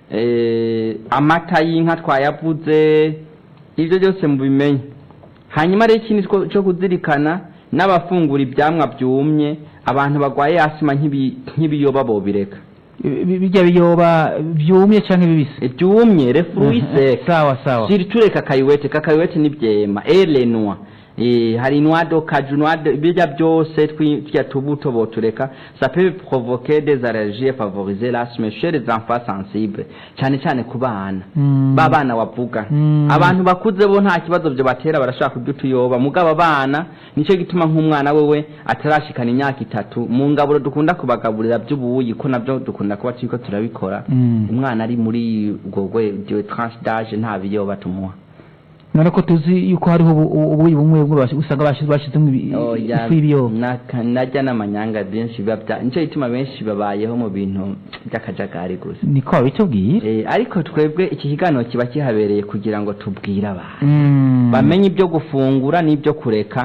eh, amata y'inka twayavuze ibyo byose mubimenye hanyuma rero ikindi two- cyo kuzirikana n'abafungura ibyamwa byumye abantu barwaye asima nk'ibi- nk'ibiyoba bobireka Bi- bijya biyoba byumye canke bibisi ibyumye refurui sec sawa sawa siriture kakayiwete kakayiwete ni byema elenwa Eh, hari inwado kaju nwado bijya byose twi- tya tubuto botureka ça peut provoquer des allergies et favoriser l'asthme chez les enfants sensibles cyane cyane ku bana Mm. ba bana wavuga Mm. abantu bakuze bo nta kibazo byo batera barashaka kurya utuyoba mugabo abana nicyo gituma nk'umwana wewe atarashikana imyaka itatu mu ngaburo dukunda kubagaburira by'ubuyi ko nabyo dukunda kuba turiko turabikora Mm. umwana ari muri ubwo rwego tranche d'age nta biyoba tumuha none ko tuzi yuko hariho ubu- ubu- ubuyi bumwe bumwe bashi- usanga bashi- bashizemo ibi- Oya, ifu y'ibiyoba naka- najya n'amanyanga benshi biba bya nicyo gituma benshi babayeho mu bintu by'akajagari gusa niko babitubwiye Eh, ariko twebwe iki kiganiro kiba kihabereye kugira ngo tubwire abantu Mm. bamenye ibyo gufungura n'ibyo kureka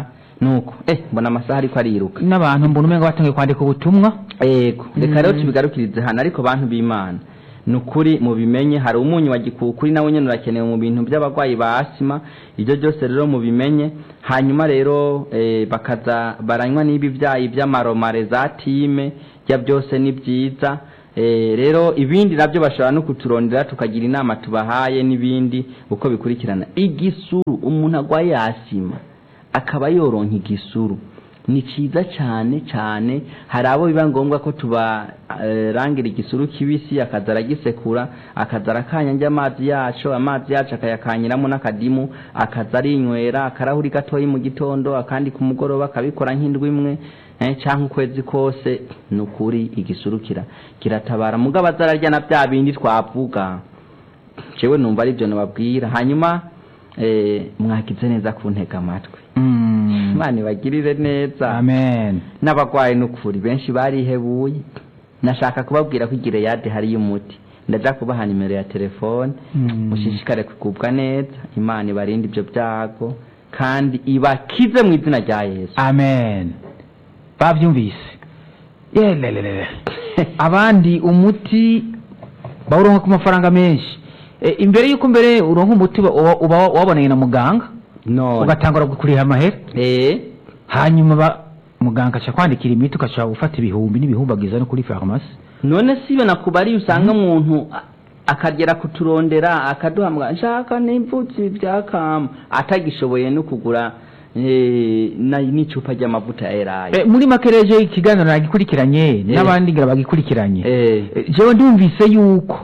nuko eh mbona amasaha ariko ariruka n'abantu mbona umenga batangiye kwandika ubutumwa yego reka rero Mm. tubigarukirize hano ariko bantu b'imana ni ukuri mubimenye hari umunyu wa gikukuri nawe nyine urakenewe mu bintu by'abarwayi ba asima ibyo byose rero mubimenye hanyuma rero eh, bakaza baranywa n'ibi byayi by'amaromare za time bya byose ni byiza Eh, rero ibindi nabyo bashobora no kuturondera tukagira inama tubahaye n'ibindi uko bikurikirana igisuru umuntu agwaye asima akaba yoronka igisuru ni cyiza cyane cyane hari abo biba ngombwa ko tubarangira igisuru kibisi akaza aragisekura akaza arakanyange amazi yacu amazi yacu akayakanyiramo n'akadimu akaza arinywera akarahuri gatoya mu gitondo akandi ku mugoroba akabikora nk'indwi imwe eh, cyangwa ukwezi kose ni ukuri igisuru kira kiratabara mugabo aza ararya na bya bindi twavuga jewe numva ari byo nababwira hanyuma eh, mwakize neza kuntega amatwi Mm. imana ibagirire neza amen n'abarwayi n'ukuri benshi barihebuye nashaka kubabwira ko igireyade hariyo umuti ndaja kubaha nimero ya telefone Mm. mushishikare kugubwa neza imana ibarinde ibyo byago kandi ibakize mu izina rya yesu amen bavyumvise yelelelele abandi umuti bawuronka ku mafaranga menshi e, imbere y'uko mbere uronka umuti uba- uba uba wabonanye na muganga none ugatangura kuriha amahera eh hanyuma ba muganga aca kwandikira imiti ugaca gufata ibihumbi n'ibihumbi agiza no kuri farumasi none sibe nakubariye usanga umuntu a- akagera kuturondera akaduhamwa nshaka n'imvutsi byakama atagishoboye no kugura eh, na- n'icupa ry'amavuta ya elayo e, muri makereje ikiganiro nagikurikiranye n'abandi ngira bagikurikiranye eh E, jewe ndumvise yuko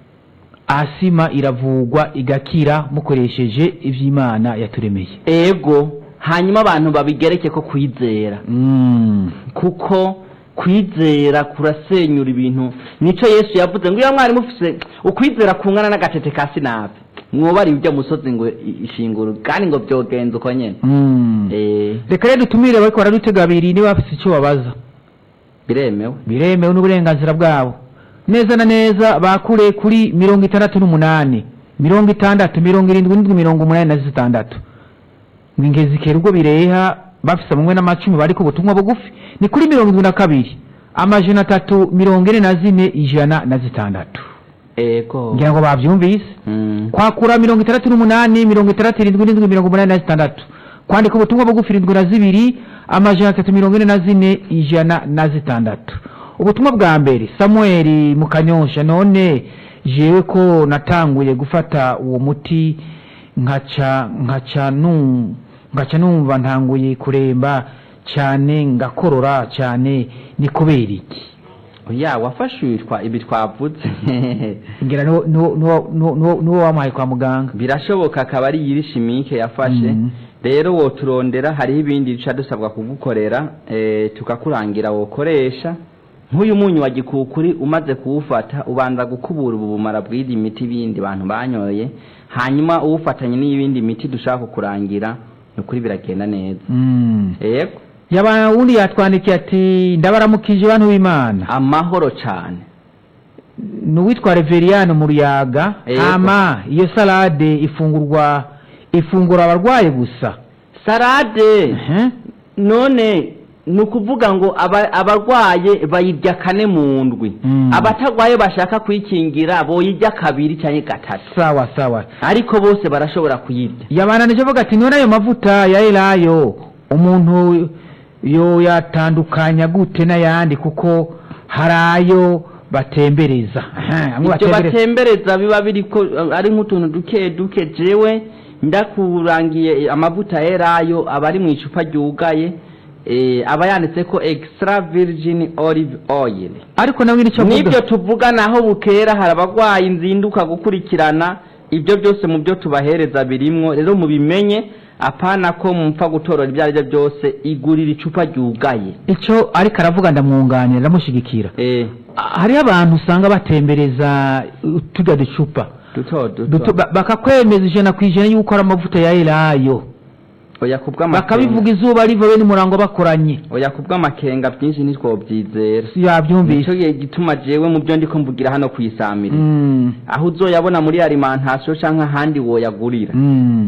asima iravugwa igakira mukoresheje ivy'imana yaturemeye ego hanyuma abantu babigereke ko kwizera mm. kuko kwizera kurasenyura ibintu nico yesu yavuze ngo iyo mwari mufise ukwizera kungana n'agatete ka sinapi mwobari ujya musozi ngo i- ishinguro kandi ngo byogenza uko nyene Mm. eh reka rero dutumire bariko baradutega abiri niba bafise icyo babaza biremewe biremewe n'uburenganzira bwabo neza na neza bakure kuri mirongo itandatu n'umunani mirongo itandatu mirongo irindwi n'indwi mirongo umunani na zitandatu ngingezikera ubwo bireha bafise bamwe n'amacumi bari ku butumwa bugufi ni kuri mirongo irindwi na kabiri amajana atatu mirongo ine na zine ijana na zitandatu ego ngira ngo bavyumvise Mm. kwakura mirongo itandatu n'umunani mirongo itandatu irindwi n'indwi mirongo umunani na zitandatu kwandika ubutumwa bugufi irindwi na zibiri amajana atatu mirongo ine na zine ijana na zitandatu ubutumwa bwa mbere samuel mukanyosha none jewe ko natanguye gufata uwo muti nkaca nkaca nu ngaca numva ntanguye kuremba cyane ngakorora cyane ni kubera iki oya wafashishwa ibi twavuze ngira nuwo- nuwo- nuwo- nuwo nuwo wamuhaye kwa muganga birashoboka akaba ari iyiri shimike yafashe Mhm. rero woturondera hariho ibindi duca dusabwa kugukorera eh, tukakurangira wokoresha nk'uyu munyu wa gikukuri umaze kuwufata ubanza gukubura ubu bumara bw'iyi miti bindi bantu banyoye hanyuma uwufatanye n'iyindi miti dushaka kukurangira ni ukuri biragenda neza Mm. yego yaba wundi yatwandikiye ati ndabaramukije bantu b'imana amahoro cyane ni uwitwa reveriyani mu ruyaga Yego. hama iyo salade ifungurwa ifungura abarwayi gusa sarade Ehe. none ni ukuvuga ngo aba- abarwaye bayirya kane mu ndwi Mm. abatagwaye bashaka kwikingira boyirya kabiri cyangwa gatatu sawa sawa ariko bose barashobora kuyirya yabananije avuga ati none ayo mavuta ya elayo umuntu yo yatandukanya gute n'ayandi kuko hari ayo batembereza Aha, amwe ibyo batembereza batembereza biba biri ko ari nk'utuntu duke duke jewe ndakurangiye amavuta yerayo aba ari mu icupa ryugaye eh, aba yanditse ko extra virgin olive oil ariko nawe nicyo avuga nibyo tuvuga naho bukera hari abarwayi nzinduka gukurikirana ibyo byose mu byo tubahereza birimwo rero mubimenye apana ko mupfa gutorora ibyo ari byo byose igurira icupa ryugaye icyo ariko aravuga ndamwunganira ndamushyigikira eh hariho abantu usanga batembereza uh, turya ducupa duto Duto- duto ba- bakakwemeza ijana ku ijana yuko ari amavuta ya elayo oya kubw'amakenga bakabivuga izuba riva bene umurango bakoranye oya kubw'amakenga byinshi ntitwobyizera yabyumvise nicyo gihe gituma jewe mu byo ndiko mvugira hano kwisamira Mm, aho uzoyabona muri alimentation canke ahandi woyagurira mm.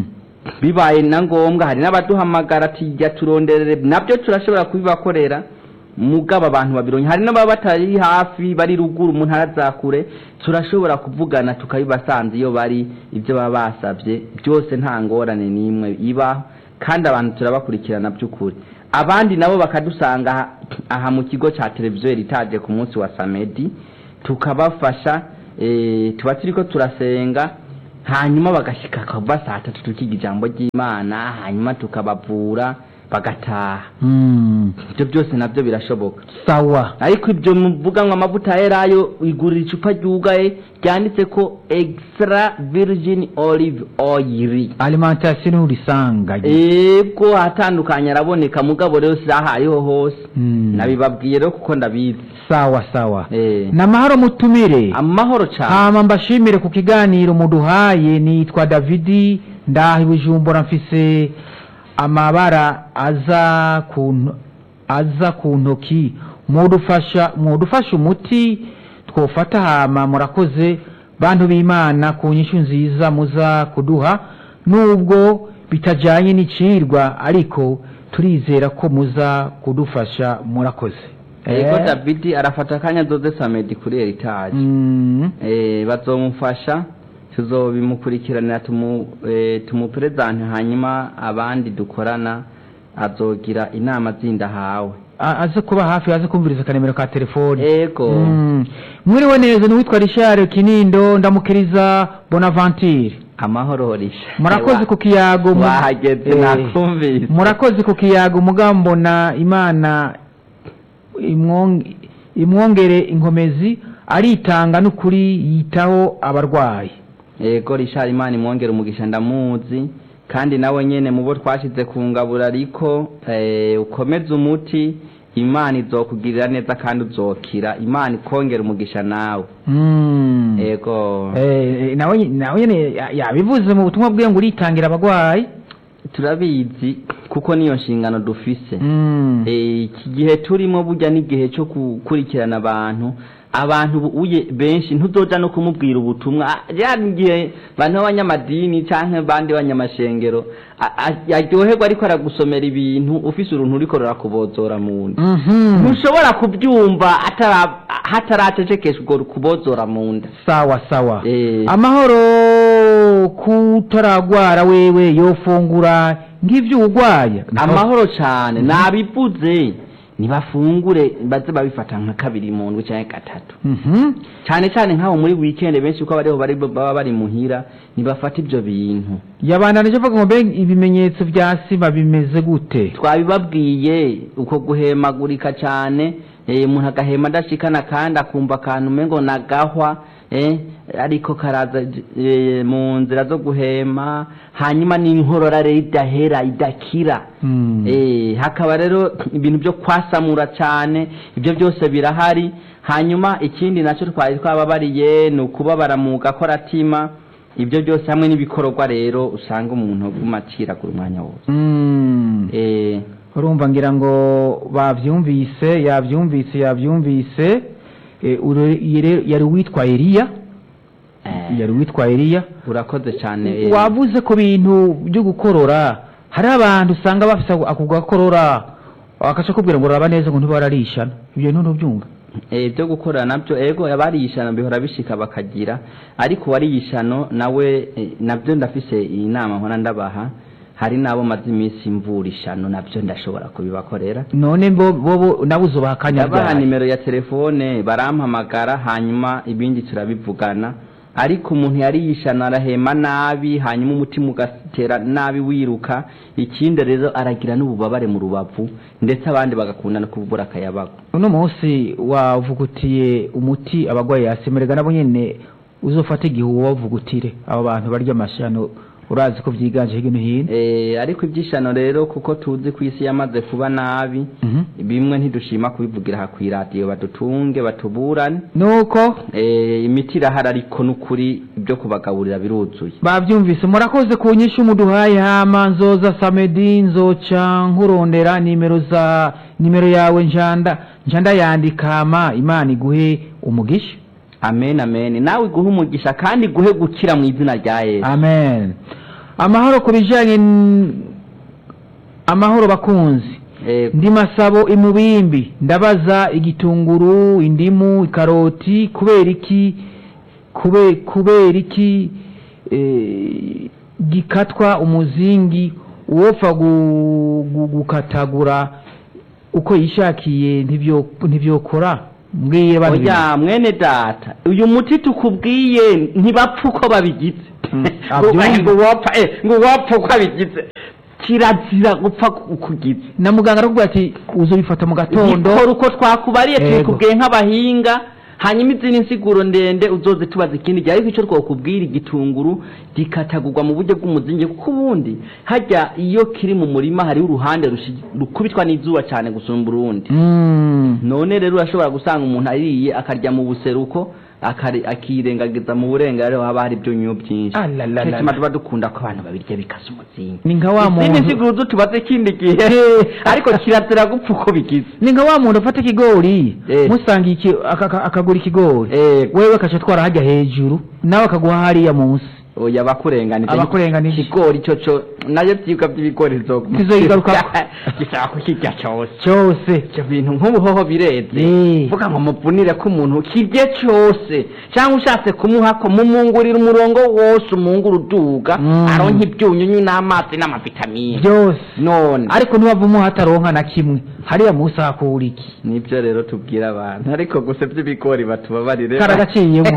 bibaye na ngombwa hari n'abaduhamagara ati jya turonderere nabyo turashobora kubibakorera mugabo abantu babironye hari n'ababa batari hafi bari ruguru umuntu ntara kure turashobora kuvugana tukabibasanze iyo bari ibyo baba basabye byose nta ngorane n'imwe ibaho kandi abantu turabakurikirana by'ukuri abandi nabo bakadusanga aha- aha mu kigo cya televiziyo ritaje ku munsi wa samedi tukabafasha eh, tuba turiko turasenga hanyuma bagashika kuva saa tatu tukiga ijambo ry'imana hanyuma tukabavura bagataha Mm, ibyo byose nabyo birashoboka sawa ariko ibyo muvuga ngo amavuta yerayo igurira icupa ryugaye ryanditse ko extra virgin olive oil alimentation nturisangaye ego hatandukanye araboneka mugabo rero saha ariho hose Mm. nabibabwiye rero kuko ndabizi sawa sawa Eh. namahoro mutumire amahoro cyane hama mbashimire ku kiganiro muduhaye nitwa davidi ndaha i bujumbura mfise amabara aza ku nto- aza ku ntoki mudufasha mudufasha umuti twofata hama murakoze bantu b'imana ku nyishu nziza muza kuduha nubwo bitajanye n'icirwa ariko turizera ko muza kudufasha murakoze ego Eh, davidi arafata akanya doze samedi kuri eritaje mm, Eh, bazomufasha tuzobimukurikiranira tumu eh, tumuperezante hanyuma abandi dukorana azogira inama zindi ahawe a- aze kuba hafi aze kumviriza akanemero ka telefoni ego Mm. mwiriwe neza niwitwa richard kinindo ndamukiriza bonaventure amahoro horisha murakoze ku kiyago mu- wahageze Eh, nakumvise murakoze ku kiyago mugambona imana imwong- imwongere inkomezi aritanga n'ukuri yitaho abarwayi ego rishari imana imwongera umugisha ndamuzi kandi nawe nyene mu bo twashize ku ngabura ariko eh, ukomeze umuti imana izokugirira neza kandi uzokira imana ikongera umugisha nawe Mm. ego Eh, eh, nawe nawe nyene ya- yabivuze mu butumwa bwe ngo uritangira abarwayi turabizi kuko niyo nshingano dufise Mm. Eh, iki gihe turimo burya n'igihe cyo gukurikirana abantu abantu bu- uye benshi ntuzoja no kumubwira ubutumwa Ah, ya gihe bantu b'abanyamadini canke bandi b'abanyamashengero a- a- aryoherwa ariko aragusomera ibintu ufise uruntu uriko rurakubozora mu nda Mhm. ntushobora kubyumva atara- hataracecekesha urwo rukubozora mu nda sawa sawa Eh. amahoro kutaragwara wewe yofungura nk'ivyo urwaye amahoro cane nabivuze ntibafungure baze babifata nka kabiri mu ndwi canke gatatu Mhm. cyane cyane nk'aho muri weekend benshi uko bariho bari baba bari muhira ntibafata ibyo bintu yabandanije avuga ngo mbega ibimenyetso vya sima bimeze gute twabibabwiye uko guhemagurika cyane eh, umuntu agahema adashikana kandi akumva akantu umengo nagahwa eh, ariko karaza eh, mu nzira zo guhema hanyuma n'inkorora rero idahera idakira Mm. Eh, hakaba rero ibintu byo kwasamura cyane ibyo byose birahari hanyuma ikindi nacyo twari twababariye ni ukubabara mu gakoratima ibyo byose hamwe n'ibikororwa rero usanga umuntu aguma aciragura umwanya wose Mm. Eh, urumva ngira ngo bavyumvise yavyumvise yavyumvise Eh, ure- yere- yari uwitwa eliya eh, yari uwitwa eliya urakoze cyane eh, wavuze ku bintu byo gukorora hari abantu usanga bafise ako- ako gakorora akaca kubwira ngo uraba neza ngo ntibararishana ibyo bintu ntubyumva eh, byo gukora nabyo ego abariyishano bihora bishika bakagira ariko uwariyishano nawe eh, nabyo ndafise iyi nama nkora ndabaha hari n'abo maze iminsi mvura ishano nabyo ndashobora kubibakorera none bo bo bo nawe uzobaha akanya ndabaha ryari nimero ya telefone barampamagara hanyuma ibindi turabivugana ariko umuntu yari yishana arahema nabi hanyuma umutima ugatera nabi wiruka ikindi rero aragira n'ububabare mu rubavu ndetse abandi bagakunda no kubura akayabago uno munsi wavugutiye umuti abagwayi yasemerega nabo nyene uzofata igihe uwavugutire abo bantu barya amashano urazi ko vyiganje hirya no hino Eh, ariko ibyishano rero kuko tuzi ku isi yamaze kuba nabi Mhm. bimwe ntidushima kubivugira aha ku iradiyo badutunge batuburane nuko Eh, imiti irahari ariko n'ukuri ibyo kubagaburira biruzuye bavyumvise murakoze ku nyishu muduhaye hama nzoza samedi nzoca nkurondera nimero za nimero yawe njanda njanda yandika hama imana iguhe umugisha amen amen nawe iguhe umugisha kandi iguhe gukira mu izina rya yesu amen amahoro ku bijyanye n- amahoro bakunzi Yego. ndi masabo imubimbi ndabaza igitunguru indimu ikaroti kubera iki kube kubera iki eh, gikatwa umuzingi uwopfa gu- gu- gukatagura uko yishakiye ntibyo ntibyokora mbwiye bano oya mwene data uyu muti tukubwiye ntibapfa uko babigize abyumva. ngo wapfa eh, ngo wapfa uko abigize kirazira gupfa ukugize na muganga arakubwira ati uzobifata mu gatondo gikora uko twakubariye Yego. tubikubwiye nk'abahinga hanyuma izindi nsiguro ndende uzoze tubaza ikindi gihe ariko icyo twakubwira igitunguru gikatagurwa mu buryo bw'umuzingi kuko ubundi hajya iyo kiri mu murima hariho uruhande rushi- rukubitwa n'izuba cyane gusumba urundi Mm. none rero urashobora gusanga umuntu ariye akarya mu buseruko akari- akirengagiza mu burengero haba hari ibyunyu byinshi Ah, la, la, la, Kenshi la. tuba dukunda ko abantu babirya bikasa umuzingi ni nka wa izindi muntu nsiguro zo tubaze ikindi gihe ariko kirazira gupfa uko bigize ni nka wa muntu afata ikigori Eh. musangiye iki- aka- aka- akagura ikigori Eh, wewe akaca atwara hajya hejuru nawe akaguha hariya munsi oya abakurenganije Abakurenganije. ikigori cyo cyo nayo byibwa by'ibigori bizoguma Kizoyigarukako. gishaka kukirya cyose cyose ibyo bintu nk'ubuhoho bireze Eh. vuga ngo muvunire ko umuntu kirye cyose cyangwa ushatse kumuha ko mumungurira umurongo wose umungura uduga Mm. aronka ibyunyunyu n'amazi n'amavitamine byose none ariko niba umuha ataronka na kimwe hariya munsi hakura iki nibyo rero tubwira abantu ariko gusa by'ibigori batubabarire karagaciyemo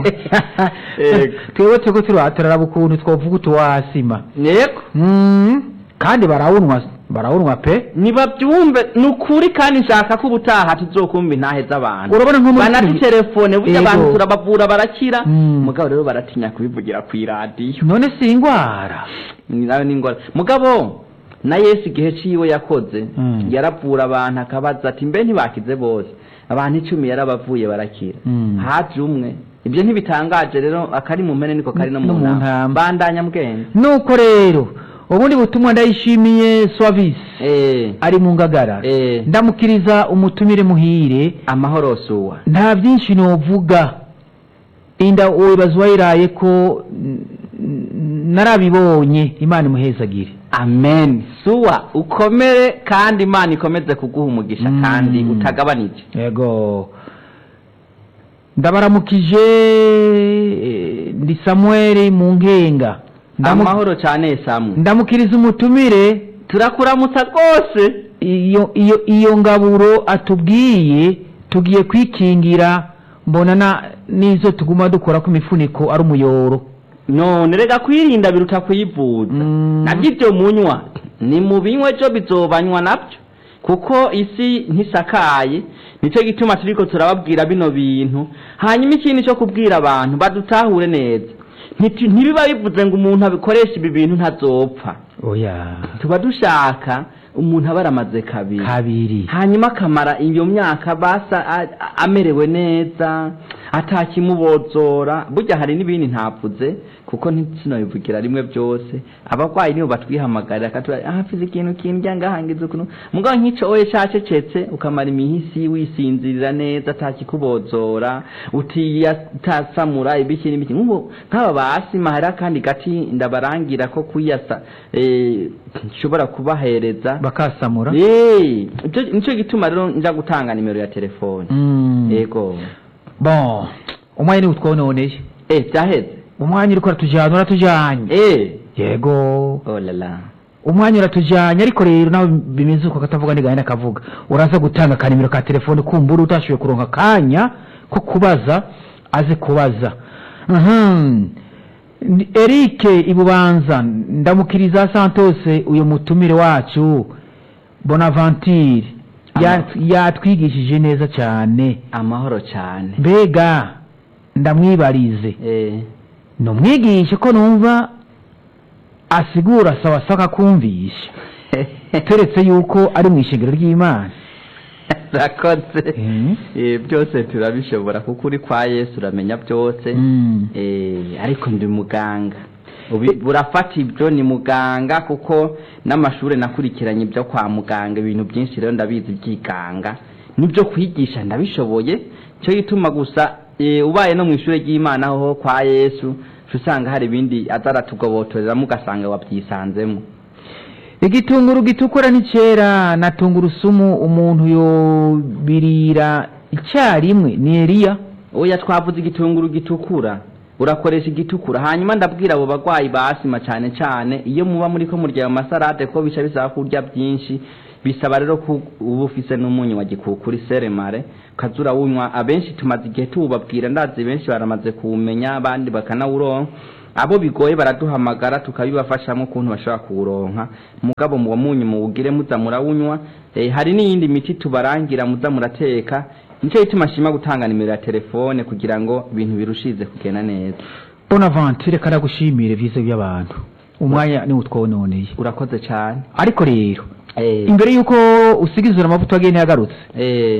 Yego. twebwe turiko turahatarara ukuntu twovuga utuwasima yego Mm. kandi barawunwa barawunwa pe nibabyumve ni ukuri kandi nshaka ko ubutaha tuzokumva intahe z'abantu urabona nko muri banatutelefone burya Yego. abantu turabavura barakira Mm. mugabo rero baratinya kubivugira ku iradiyo none si ingwara nayo ni ingora mugabo na yesu igihe ciwe yakoze Mm. yaravura abantu akabaza ati mbe ntibakize bose abantu icumi yarabavuye barakira Mm. haje umwe ibyo ntibitangaje rero akari mu mpene niko kari no No mu mu ntama ntama. bandanya mbwenge nuko rero ubundi butumwa ndayishimiye swavisi eh ari mu ngagara eh ndamukiriza umutumire muhire amahoro suwa nta byinshi novuga inda wibaza uwayiraye ko n- n- narabibonye imana imuhezagire amen suwa ukomere kandi imana ikomeze kuguha umugisha Mm. kandi utagabanije yego ndabaramukije eh, ndi samuel mu nkenga Ndamu- amahoro cyane samu ndamukiriza umutumire turakuramutsa rwose iyo iyo iyo ngaburo atubwiye tugiye kwikingira mbona na n'izo tuguma dukora ku mifuniko ari umuyoro none rega kwirinda biruta kuyivuza Mm. nabyo ibyo munywa ni mu binywe byo bizobanywa nabyo kuko isi ntisakaye nicyo gituma turiko turababwira bino bintu hanyuma ikindi cyo kubwira abantu badutahure neza Nti- ntibiba bivuze ngo umuntu abikoresha ibi bintu ntazopfa oya tuba dushaka umuntu aba aramaze kabiri kabiri hanyuma akamara iyo myaka basa a- a- amerewe neza atakimubozora burya hari n'ibindi ntavuze kuko ntitinobivugira rimwe byose abarwayi nibo batwihamagarira akatubwira ah hafize ikintu kindya ngahangiza ukuntu mugabo nk'ico oye cacecetse ukamara imihisi wisinzirira neza atakikubozora utiyatasamura ibiki n'ibiki nk'ubu nk'aba basima hari akandi gati ndabarangira ko kuyasa eh, nshobora kubahereza bakasamura Eh, ico- nico gituma rero nja gutanga nimero ya telefone Mm. yego bon umwanya ni utwononeye eh byaheze umwanya uriko uratujyana uratujyanye eh yego oh la la umwanya uratujyanye ariko rero nawe bimeze uko katavuga ntigahina kavuga uraza gutanga akanimero ka telefone kumbura utashoboye kuronka akanya ko kubaza aze kubaza Mhm. Ni- Eric ibubanza ndamukiriza santose uyu mutumire wacu bonaventure Yat- yatwigishije neza cyane amahoro cyane mbega ndamwibarize eh ni umwigisha ko numva asigura sawa sawa akumvisha turetse yuko ari mu ishengero ry'imana rakoze Mhm. eh byose turabishobora kuko uri kwa Yesu uramenya byose Mm. eh ariko ndi muganga Ubi- burafata ibyo ni muganga kuko n'amashuri nakurikiranye ibyo kwa muganga ibintu byinshi rero ndabizi byiganga n'ibyo kwigisha ndabishoboye cyo gituma gusa eh, ubaye no mu ishuri ry'imana ho kwa yesu uca usanga hari ibindi aza aratugobotoreramo ugasanga wabyisanzemo igitunguru gitukura n'icyera na tungurusumu umuntu yobirira icyarimwe ni eriya oya twavuze igitunguru gitukura urakoresha igitukura hanyuma ndabwira abo bagwayi ba asima cyane cyane iyo muba muri ko murya ayo masarade ko bica bisaba kurya byinshi bisaba rero ko uba ufise n'umunyu wa gikukuri seremare ukaza urawunywa abenshi tumaze igihe tuwubabwira ndazi benshi baramaze kuwumenya abandi bakanawuronka abo bigoye baraduhamagara tukabibafashamo ukuntu bashobora kuwuronka mugabo muwo munyu muwugire muza murawunywa eh, hari n'iyindi miti tubarangira muza murateka nicyo gituma ashima gutanga nimero ya telefone kugira ngo ibintu birushize kugenda neza bonavanti reka ndagushimire vize by'abantu umwanya niwo twononeye urakoze cyane ariko rero eh, imbere y'uko usigizura amavuta wagene yagarutse eh,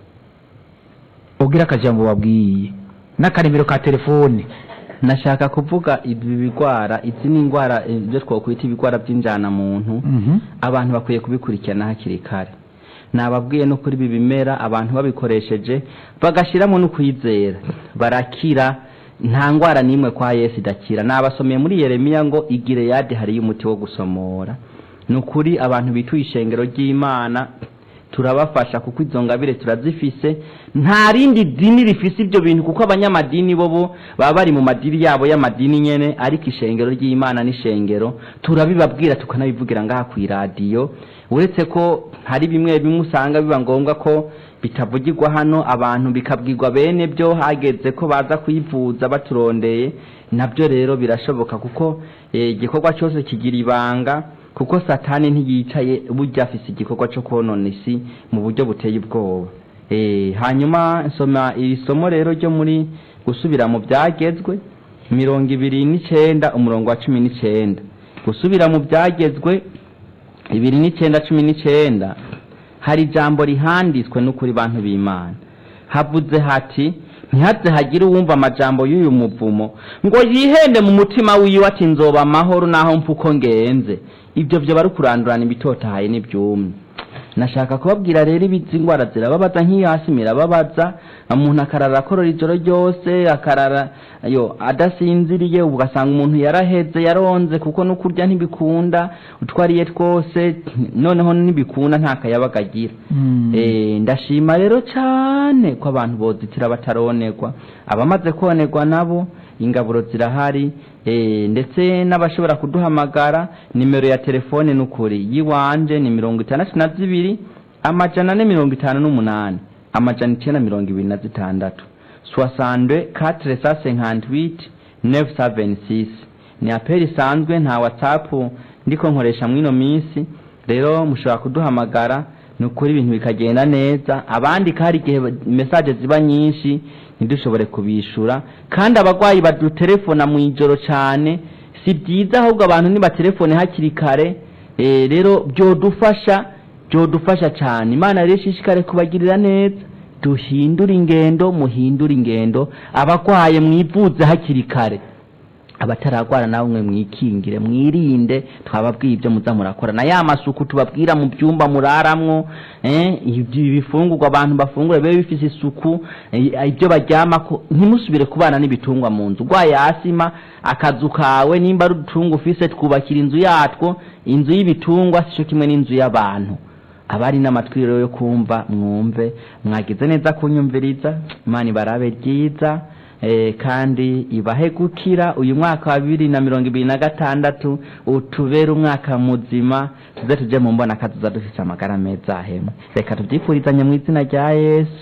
ubwire akajambo wabwiye n'akanimero ka telefone nashaka kuvuga ibi bigwara izi ni indwara eh, ibyo twakwita ibigwara by'injana muntu Mhm. abantu bakwiye kubikurikirana hakiri kare nababwiye no kuri ibi bimera abantu babikoresheje bagashyiramo no kwizera barakira nta ndwara n'imwe kwa yesu idakira nabasomeye muri yeremiya ngo igire yadi hariyo umuti wo gusomora ni ukuri abantu bituye ishengero ry'imana turabafasha kuko izo ngabire turazifise nta rindi dini rifise ibyo bintu kuko abanyamadini bo bo baba bari mu madini yabo y'amadini nyene ariko ishengero ry'imana n'ishengero turabibabwira tukanabivugira ngaha ku iradiyo uretse ko hari bimwe bimwe usanga biba ngombwa ko bitavugirwa hano abantu bikabwirwa bene byo hageze ko baza kwivuza baturondeye nabyo rero birashoboka kuko eh, igikorwa cyose kigira ibanga kuko satani ntiyicaye burya afise igikorwa cyo konona isi mu buryo buteye ubwoba Eh, hanyuma nsoma iri somo rero ryo muri gusubira mu byagezwe mirongo ibiri n'icenda umurongo wa cumi n'icenda gusubira mu byagezwe ibiri n'icenda cumi n'icenda hari ijambo rihanditswe n'ukuri bantu b'imana havuze hati ntihaze hagire uwumva amajambo y'uyu muvumo ngo yihende mu mutima wiwe ati nzoba amahoro naho mpfa uko ngenze ibyo byo bari kurandurana ibitotahaye n'ibyumye nashaka kubabwira rero izi ndwara zirababaza nk'iyo hasi mirababaza umuntu akarara akorora ijoro ryose akarara yo adasinziriye ugasanga umuntu yaraheze yaronze kuko no kurya ntibikunda utwariye twose noneho ntibikunda nta kayabaga agira Mm. Eh, ndashima rero cyane ko abantu bozitira bataronerwa abamaze konerwa nabo ingaburo zirahari eh, ndetse n'abashobora kuduhamagara nimero ya telefone n'ukuri yiwanje ni mirongo itandatu na zibiri amajana ane mirongo itanu n'umunani amajana icyenda mirongo ibiri na zitandatu soixante quatre cent cinquante huit neuf cent vingt six ni apeli isanzwe nta whatsapp ndiko nkoresha mwino minsi rero mushobora kuduhamagara ni ukuri ibintu bikagenda neza abandi hari igihe mesaje ziba nyinshi ntidushobore kubishura kandi abarwayi badutelefona mu ijoro cyane si byiza ahubwo abantu nibatelefone hakiri kare eh, rero byodufasha byodufasha cyane imana rero ishishikare kubagirira neza duhindure ingendo muhindure ingendo abarwaye mwivuze hakiri kare abataragwara nawe mwe mwikingire mwirinde twababwiye ibyo muza murakora na ya masuku tubabwira mu byumba muraramwo eh, ibyo ibifungurwa abantu bafungura bibe bifise isuku eh, ibyo baryamako ntimusubire kubana n'ibitungwa mu nzu urwaye asima akazu kawe nimba ari udutungwa ufise twubakira inzu yatwo inzu y'ibitungwa sico kimwe n'inzu y'abantu abari n'amatwi rero yo kumva mwumve mwagize neza kunyumviriza imana ibarabe ryiza eh, kandi ibahe gukira uyu mwaka wa bibiri na mirongo ibiri na gatandatu utubere umwaka muzima tuze tuje mu mbona kazuza dufise amagara meza ahemwe reka tuvyifurizanye mu izina rya yesu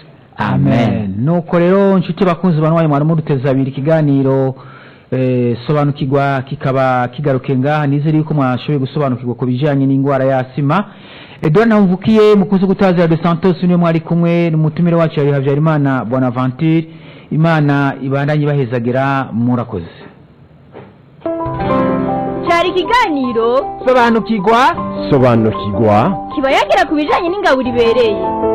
amen nuko rero nshuti bakunzi banwaye mwari muduteza abiri ikiganiro eh, sobanukirwa kikaba kigaruke ngaha nizere yuko mwashoboye gusobanukirwa ku bijanye n'indwara ya sima edouard ntamvukiye mukunzi gutazira de santos niwe mwari kumwe n'umutumire wacu yari habyarimana bonaventure imana ibandanye ibahezagira murakoze cyari ikiganiro sobanukirwa sobanukirwa kiba yagira ku bijyanye n'ingabo ibereye